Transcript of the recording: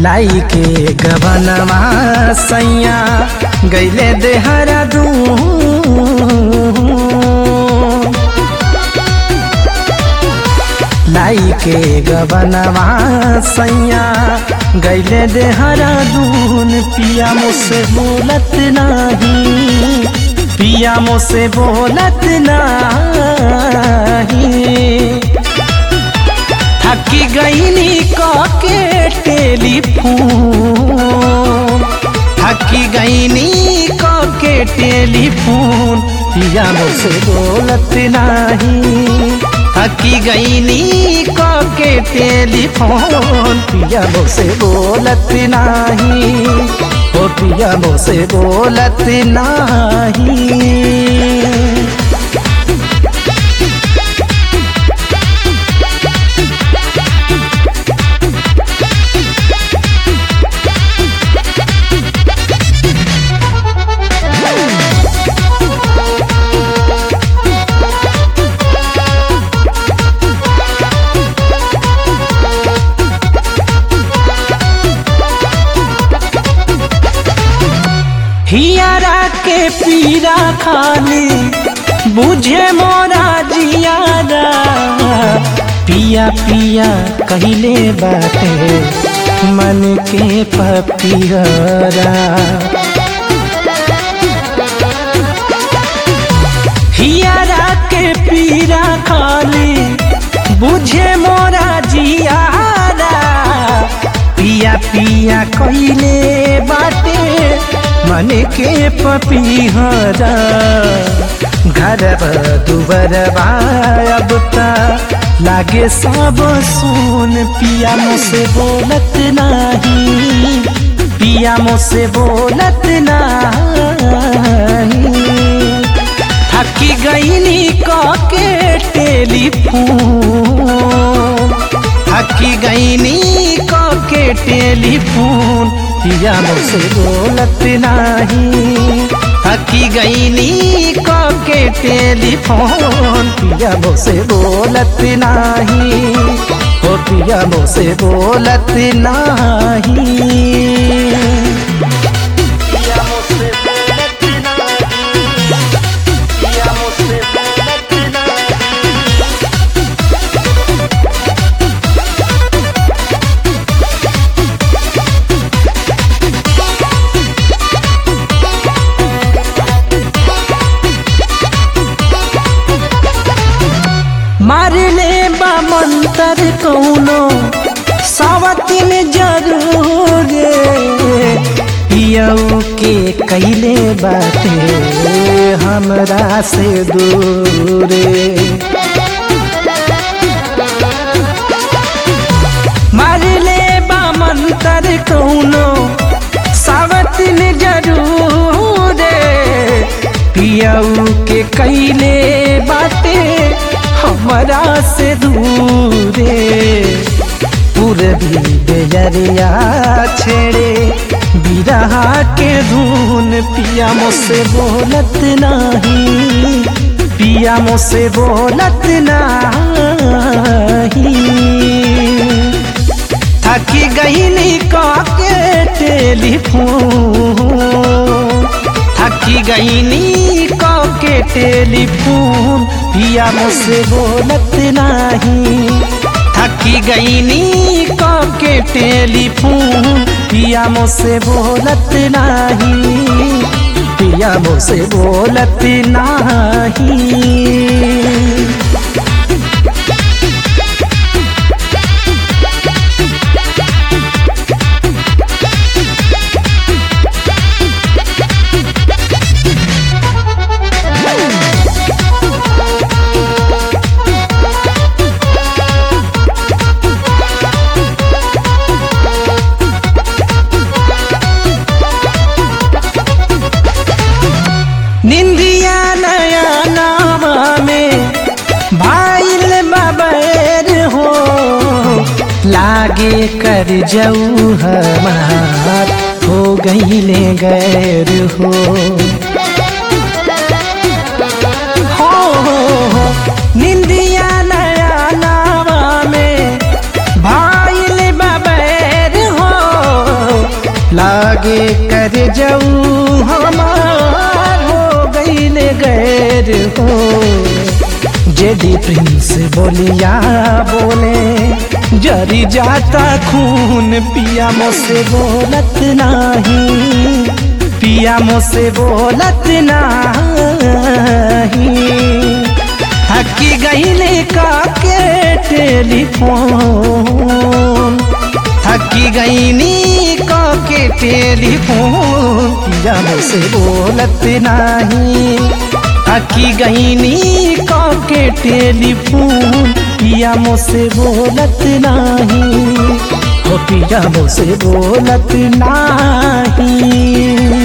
लाई के गबनवा सैया गैले देहरा दू लाई के गबनवा सैया गैले देहरा दून पिया मुझसे बोलत नहीं पिया मुझसे बोलत नहीं थकी गईनी के टेलीफोन थकी गईनी के टेलीफोन पिया मुझसे बोलत नहीं थकी गईनी के टेलीफोन पिया मुझसे बोलत नहीं ओ पिया मुझसे बोलत नहीं हियारा के पीरा खाली बुझे मोरा जियारा पिया पिया कहले बाटे मन के पपिहरा हियारा के पीरा खाली बुझे मोरा जियारा पिया पिया कहले बाटे मन के पपीहरा घर दुबर अब लागे सब सुन पिया मुझसे बोलत नहीं पिया मुझसे बोलत नहीं थकी गईनी के टेलीफोन थकी गईनी के टेलीफोन पिया मुझसे बोलत नहीं थकी गईनी के टेलीफोन पिया मुझसे बोलत नहीं ओ पिया मुझसे बोलत नहीं पिया मुझसे बोलत नहीं पिया मुझसे बोलत नहीं मारले बा मंतर कौनो सावती में जरूर पियऊ के कैले बाटे हमरा से दूर मारले बा मंतर कौनो सावती में जरूर पियऊ के कैले बाटे हमरा से दूरे पूरबी बेजरिया छेड़े बिरहा के धुन पिया मुझसे बोलत नहीं पिया मुझसे बोलत नहीं थकी गईनी के टेलीफोन थकी गईनी के टेलीफोन पिया मुझसे बोलत नहीं थकी गईनी के टेलीफोन पिया मुझसे बोलत नहीं पिया मुझसे बोलत नहीं निंदिया नया नामा में भाईल बबैर हो लागे कर जाऊ हमार हो गईले गैर हो हो, हो, हो निंदिया नया नामा में भाईल बबैर हो लागे कर जाऊ हमार हो गईले गैर हो जेडी प्रिंस बोलिया बोले जरी जाता खून पिया मोसे बोलत नाही पिया मोसे बोलत नाही थकी गईले का के टेलीफोन थकी गईनी का के टेलीफोन पिया मोसे बोलत नाही थकी गईनी का के टेलीफोन पिया मोसे बोलत नाही हो पिया मोसे बोलत नाही